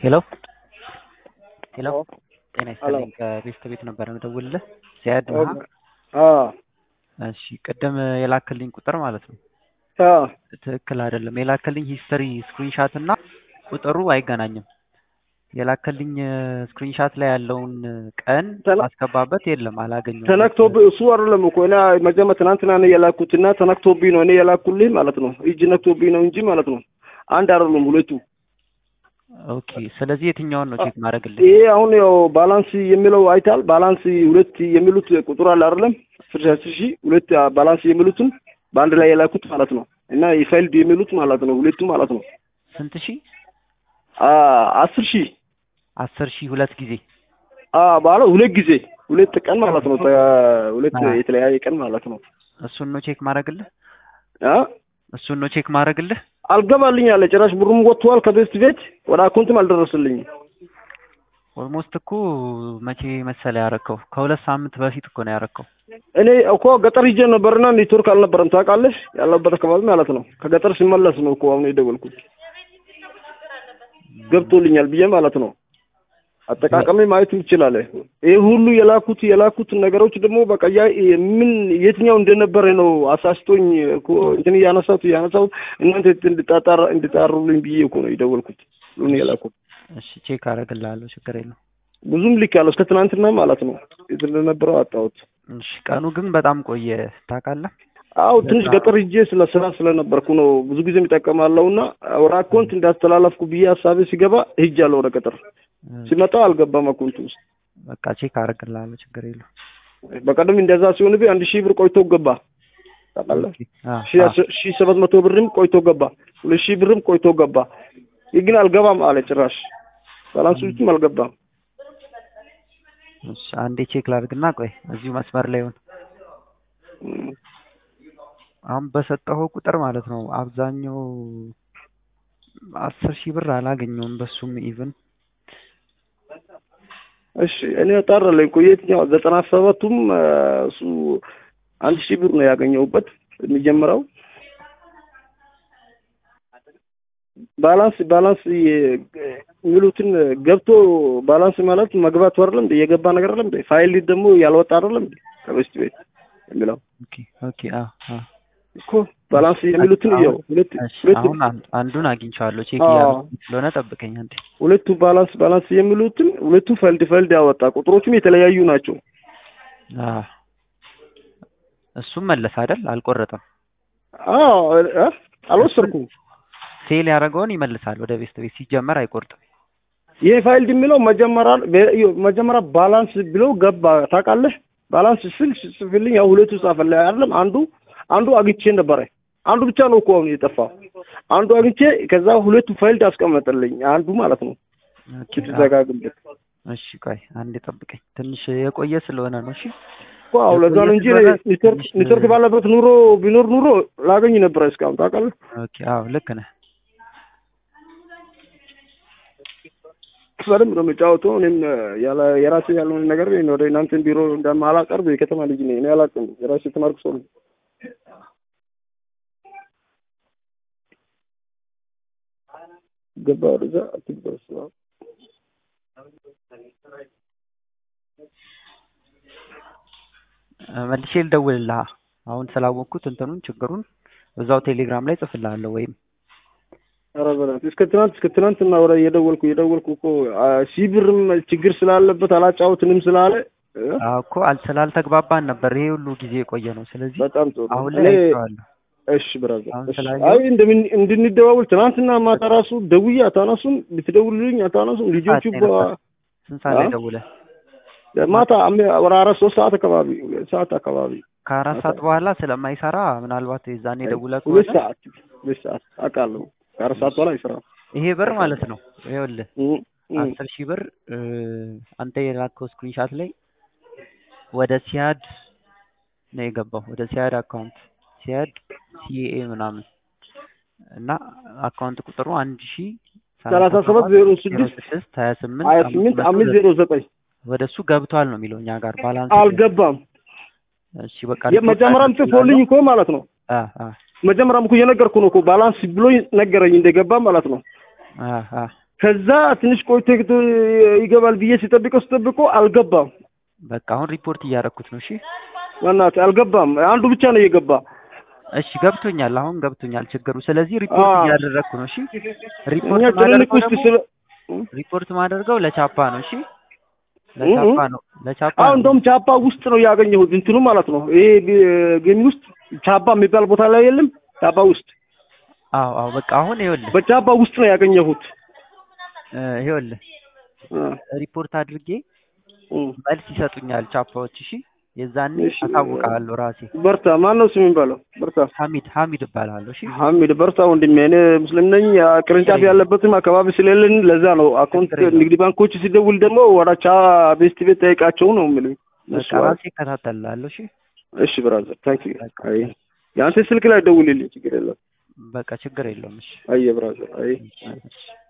ሄሎ ሄሎ ጤና ይስጥልኝ ከቤስት ቤት ነበር የምደውልልህ ዚያድ ነህ? አዎ እሺ ቅድም የላክልኝ ቁጥር ማለት ነው አዎ ትክክል አይደለም የላክልኝ ሂስትሪ ስክሪንሻት እና ቁጥሩ አይገናኝም የላክልኝ ስክሪንሻት ላይ ያለውን ቀን ተለ- ማስገባበት የለም አላገኘሁም ተነክቶብህ እሱ አይደለም እኮ እኔ መጀመሪያ ትናንትና ነው የላኩትና ተነክቶብኝ ነው እኔ የላኩልህ ማለት ነው። እጅ ነክቶብኝ ነው እንጂ ማለት ነው። አንድ አይደሉም ሁለቱ። ኦኬ ስለዚህ የትኛውን ነው ቼክ ማድረግልኝ ይሄ አሁን ያው ባላንስ የሚለው አይታል። ባላንስ ሁለት የሚሉት ቁጥር አለ አይደለም? አስር ሺህ አስር ሺህ ሁለት ባላንስ የሚሉትን በአንድ ላይ የላኩት ማለት ነው። እና የፋይልድ የሚሉት ማለት ነው ሁለቱ ማለት ነው። ስንት ሺህ አ- አስር ሺህ አስር ሺህ ሁለት ጊዜ አ ባለ ሁለት ጊዜ ሁለት ቀን ማለት ነው። ተ- ሁለት አ። የተለያየ ቀን ማለት ነው። እሱን ነው ቼክ ማድረግልህ አ እሱን ነው ቼክ ማድረግልህ አልገባልኝ አለ ጭራሽ ብሩም ወጥቷል ከቤስት ቤት ወደ አካውንትም አልደረስልኝም። ኦልሞስት እኮ መቼ መሰለ ያረከው ከሁለት ሳምንት በፊት እኮ ነው ያረከው እኔ እኮ ገጠር ሂጄ ነበርና ኔትወርክ አልነበረም ታውቃለሽ፣ ያለበት አካባቢ ማለት ነው። ከገጠር ሲመለስ ነው እኮ አሁን የደወልኩት ገብቶልኛል ብዬ ማለት ነው። አጠቃቀሜ ማየት ይችላል። ይህ ሁሉ የላኩት የላኩት ነገሮች ደግሞ በቃ ያ ምን የትኛው እንደነበረ ነው አሳስቶኝ እኮ እንትን እያነሳሁት እያነሳሁት እናንተ እንድጣጣራ እንድጣሩልኝ ብዬ እኮ ነው የደወልኩት ሁሉን የላኩት እሺ ቼክ አደርግልሃለሁ ችግር የለውም ብዙም ልክ ያለው እስከ ትናንትና ማለት ነው የት እንደነበረው አጣሁት። እሺ ቀኑ ግን በጣም ቆየ ታውቃለህ አው ትንሽ ገጠር ሂጄ ስለ ስራ ስለነበርኩ ነው ብዙ ጊዜ የሚጠቀማለሁ እና ወደ አካውንት እንዳስተላለፍኩ ብዬ ሀሳቤ ሲገባ ሂጃለሁ ወደ ገጠር ሲመጣ አልገባም አካውንት ውስጥ በቃ ቼክ አደርግልሃለሁ ችግር የለውም በቀደም እንደዛ ሲሆንብኝ አንድ ሺህ ብር ቆይቶ ገባ ታውቃለህ ኦኬ፣ አ፣ ሺህ አ፣ አስ- ሺህ ሰባት መቶ ብርም ቆይቶ ገባ ሁለት ሺህ ብርም ቆይቶ ገባ ይህ ግን አልገባም አለ ጭራሽ ባላንስ ውስጥም አልገባም እሺ አንዴ ቼክ ላድርግና ቆይ እዚሁ መስመር ላይ ይሁን እም፣ አሁን በሰጠኸው ቁጥር ማለት ነው አብዛኛው አስር ሺህ ብር አላገኘውም በሱም ኢቭን እሺ እኔ ጠራለኝ እኮ የትኛው ዘጠና ሰባቱም አ፣ እሱ አንድ ሺህ ብር ነው ያገኘሁበት የሚጀምረው ባላንስ ባላንስ የ- የሚሉትን ገብቶ ባላንስ ማለት መግባት አይደለም እንዴ የገባ ነገር አይደለም እንዴ ፋይል ደግሞ ያልወጣ አይደለም እንዴ ከበስት ቤት የሚለው ኦኬ ኦኬ አ አ እኮ ባላንስ የሚሉትን አሁን- ያው ሁለት እሺ ሁለት አሁን አንድ- አንዱን አግኝቼዋለሁ ቼክ አዎ። እያደረኩ ስለሆነ ጠብቀኝ አንዴ ሁለቱ ባላንስ ባላንስ የሚሉትን ሁለቱ ፈልድ ፈልድ ያወጣ ቁጥሮቹም የተለያዩ ናቸው አ እሱም መለስ አይደል አልቆረጠም አዎ እ? አልወሰድኩም ሴል ያደረገውን ይመልሳል ወደ ቤስት ቤት ሲጀመር አይቆርጥም ይሄ ፋይል የሚለው መጀመሪያ መጀመሪያ ባላንስ ብሎ ገባ ታውቃለህ። ባላንስ ስል ጽፍልኝ ያው ሁለቱ ጻፈልኝ አይደለም። አንዱ አንዱ አግኝቼ ነበረ። አንዱ ብቻ ነው እኮ አሁን የጠፋው። አንዱ አግኝቼ ከዛ ሁለቱ ፋይል አስቀመጠልኝ አንዱ ማለት ነው ኦኬ፣ አ፣ ስትዘጋግበት እሺ ቆይ አንዴ ጠብቀኝ ትንሽ የቆየ ስለሆነ ነው እሺ እኮ አዎ፣ ለዛ ነው እንጂ የቆየ ኔትወርክ ትንሽ- ኔትወርክ ባለበት ኑሮ ቢኖር ኑሮ ላገኝ ነበረ እስካሁን ታውቃለህ። ኦኬ አዎ ልክ ነህ በደንብ ነው የምጫወተው። እኔም ያለ የራሴ ያልሆነ ነገር እኔ ወደ እናንተን ቢሮ እንደማላቀርብ የከተማ ልጅ ነኝ። እኔ አላውቅም። የራሴ የተማርኩ ሰው ነኝ። ገባ ወደዛ አትግባ እሱ አዎ። እ፣ መልሼ ልደውልልህ አሁን ስላወቅኩት እንትኑን ችግሩን እዛው ቴሌግራም ላይ ጽፍልሃለሁ ወይም ኧረ በእናትህ እስከ ትናንት እስከ ትናንትና ወደ እየደወልኩ እየደወልኩ እኮ አ፣ ሺህ ብርም ችግር ስላለበት አላጫውትንም ስላለ እ፣ አዎ እኮ አል- ስላልተግባባን ነበር ይሄ ሁሉ ጊዜ የቆየ ነው ስለዚህ በጣም ጥሩ አሁን ላይ እኔ አይቼዋለሁ እሺ ብራዘር አሁን እሺ ስላየሁ- አይ እንደምን እንድንደዋውል ትናንትና ማታ ራሱ ደውዬ አታነሱም ብትደውልልኝ አታነሱም ልጆቹ ሰዓት ላይ በ- ነበር? ስንት ሰዓት ላይ አ? ደውለህ ማታ አም- ወደ አራት ሶስት ሰዓት አካባቢ ሁለት ሰዓት አካባቢ ከአራት ሰዓት በኋላ ስለማይሰራ ምናልባት የዛኔ ደውለህ ሁለት ከሆነ ሰዓት ሁለት ሰዓት አውቃለሁ ከአራት ሰዓት በኋላ አይሰራም ይሄ ብር ማለት ነው ይኸውልህ እም፣ እም። አስር ሺህ ብር እ፣ አንተ የላከው ስክሪንሻት ላይ ወደ ሲያድ ነው የገባው ወደ ሲያድ አካውንት ሲያድ ሲኤ ምናምን እና አካውንት ቁጥሩ አንድ ሺ ሰላሳ ሰባት ዜሮ ስድስት ስድስት ሀያ ስምንት ሀያ ስምንት አምስት ዜሮ ዘጠኝ ወደ እሱ ገብቷል ነው የሚለው እኛ ጋር ባላንስ አልገባም እሺ በቃ የመጀመሪያም ጽፎልኝ እኮ ማለት ነው አ አ መጀመሪያም እኮ እየነገርኩ ነው እኮ ባላንስ ብሎ ነገረኝ እንደገባ ማለት ነው አ አ ከዛ ትንሽ ቆይቶ ይገባል ብዬ ሲጠብቀው ሲጠብቀው አልገባም። በቃ አሁን ሪፖርት እያደረኩት ነው። እሺ በእናትህ አልገባም። አንዱ ብቻ ነው እየገባ እሺ ገብቶኛል። አሁን ገብቶኛል ችግሩ። ስለዚህ ሪፖርት አዎ። እያደረግኩ ነው። እሺ እኛ ሪፖርት ጭንንቅ ማደርገው ውስጥ ደግሞ ስለ ሪፖርት ማደርገው ለቻፓ ነው። እሺ ለቻፓ ነው ለቻፓ አሁን ነው። እንደውም ቻፓ ውስጥ ነው ያገኘሁት እንትኑ ማለት ነው። ይሄ ጌም ውስጥ ቻፓ የሚባል ቦታ ላይ የለም። ቻፓ ውስጥ አዎ አዎ በቃ አሁን ይኸውልህ በቻፓ ውስጥ ነው ያገኘሁት። እ ይኸውልህ እ ሪፖርት አድርጌ እ መልስ ይሰጡኛል ቻፓዎች። እሺ የዛኔ እሺ። አሳውቅሃለሁ ራሴ። በርታ። ማን ነው ስም የሚባለው? በርታ ሐሚድ ሐሚድ እባላለሁ። እሺ ሐሚድ በርታ ወንድሜ። እኔ ሙስሊም ነኝ። ያ ቅርንጫፍ ያለበትም አካባቢ ስለሌለን ለዛ ነው አካውንት ችግር የለውም። ንግድ ባንኮች ሲደውል ደግሞ ወደ ቻ ቤስት ቤት ጠይቃቸው ነው የሚሉኝ። በቃ እሱ ራሴ እከታተላለሁ። እሺ እሺ ብራዘር ታንክ ዩ። በቃ አይ የአንተ ስልክ ላይ ደውልልኝ ችግር የለም። በቃ ችግር የለውም። እሺ አየ ብራዘር አይ እሺ